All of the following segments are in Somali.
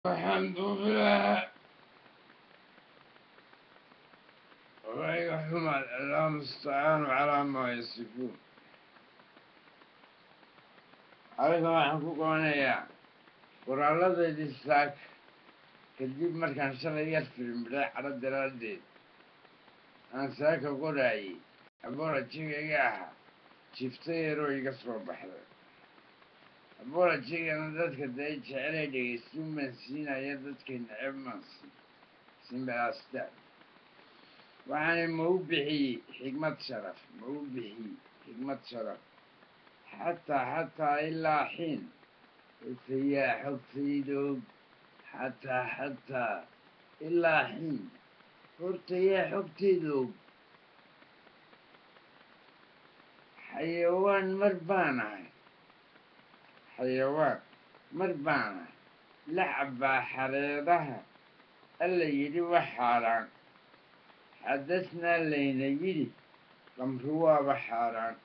الحمد لله ويحكم الله المستعان على ما يصفون adiga waxaan ku qabanayaa qoraalladeedii saaka kadib markaan shalay yar filimbiday cadho daraaddeed aan saaka qoraayey aborajigayga ahaa jifto yaroo iga soo baxday aborajigana dadka day jecelay dhegaystuun baan siinaya dadkay neceb maansi simbaastaan waxaana ma u bixiyey xigmad sharaf ma u bixiyey xigmad sharaf xataa xataa ilaa xiin hortayaa xogtaydoog xataa xataa ilaa xiin hortayaa xogtaydoog xayawaan mar baan ahay xayawaan mar baan ahay lacabaa xareedaha alla yidhi wax xaaraan xadasnaa layna yidhi qamri waaba xaaraan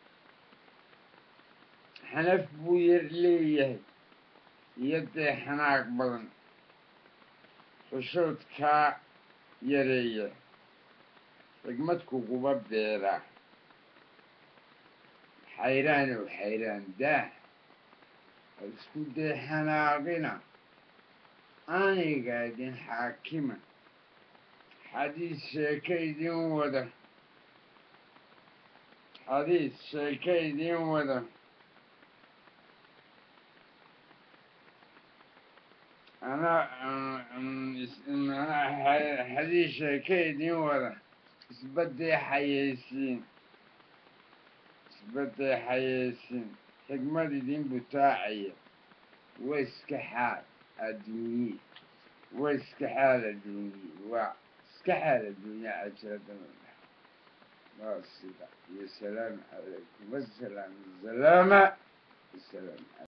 xanaf buu yar leeyahay iyo dee xanaaq badan xushoodkaa yareeya xigmad kuguba beeraa xayraanow xayraan daah isku dee xanaaqina aniga idin xaakima xadiis sheeke idin wada xadiis sheeke idin wada anaa xadiis sheeke idin wada isbadee xayeysiin isbadee xayeysiin xigmad idin butaacaya wa iska xaal adduunye wa iska xaal adduunye waa iska xaal adduunye cajiradamada waa sida iyo salaamu calaykum wasalaam salaama wasalaam